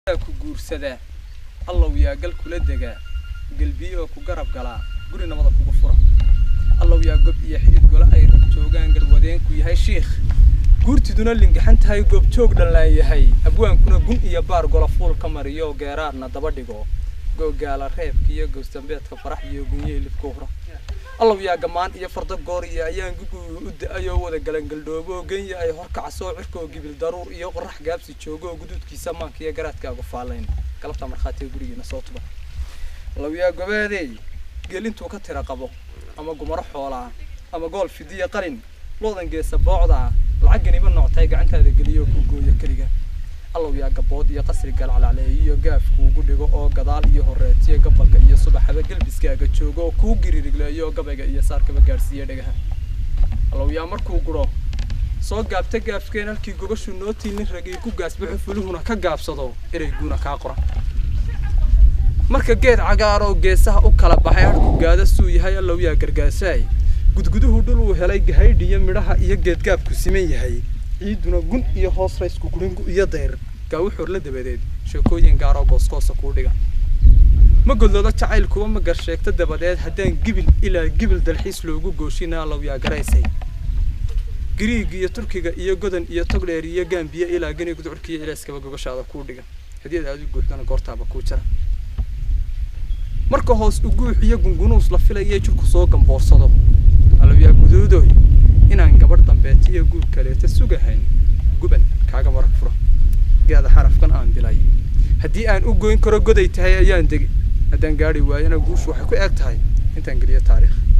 ku guursadaa allow yaa gal kula degaa gelbiyo oo ku garab galaa guri nabada kugu fura allow yaa gob iyo xidid gole ay rab joogaan garwadeenku yahay shiikh guurtiduna lingaxan tahay goobjoog dhallaan yahay abwaankuna gun iyo baar gola fuul ka mariyo geeraarna daba dhigo googaala reebka iyo gowsdambeedka farax iyo gunye hilibka hura allow yaa gamaan iyo fardo goor iyo ayaan gugu u da-ayoo wada galangaldhoobo genya ay horkacasoo cirkoo gibil daruur iyo qorax gaabsi joogo oo guduudkiisa maanka iyo garaadkaagu faalayn galabta markhaatiga gurigiina soo tuba allow yaa gobeedey geel intuu ka tira qabo ama gumaro xoolaa ama gool fidiya qalin loodan geesa boocdaa lacagganiba nooctay gacantaada geliyo ku gooyo keliga allow yaa gabood iyo qasri galcalacleey iyo gaaf kuugu dhigo oo gadaal iyo horeetiyo gabalka iyo subaxaba gelbiskaaga joogo oo kuu giririgleeyo gabayga iyo saarkaba gaadhsiiya dhagaha allow yaa markuu guro soo gaabta gaafkeen halkii gobashu nootii nin ragay ku gaasbaxo fuluhuna ka gaabsado ereyguna kaa qoran marka geed cagaar oo geesaha u kala baxay harku gaada suu yahay allow yaa gargaasaay gudguduhu dhul uu helay gahaydhiyo midhaha iyo geedgaabku siman yahay ciiduna gun iyo hoos raysku guringu iyo dayr gaawuxoor la dabadeed sheekooyin gaaroo gooskoosa kuu dhiga ma godloodo jacayl kuwa ma garsheegto dabadeed haddaan gibil ilaa gibil dalxiis loogu gooshina allow yaa garaysay giriig iyo turkiga iyo godan iyo togdheer iyo gaambiya ilaa geni gudcurkiiyo ilaaskaba gogashaada kuu dhiga hadiyad aad u guuxdana goortaaba kuu jara marka hoos u guux iyo gungunuus la filaya jirku soo gamboorsado allow yaa guduudoy inaan gabadh dambeetiyo guur kaleeta sugahayn guban kaaga marag fura gaada xarafkan aan bilay haddii aan u goyn karo goday tahay ayaan degi haddaan gaadhi waayana guushu waxay ku eg tahay intaan geliyo taariikh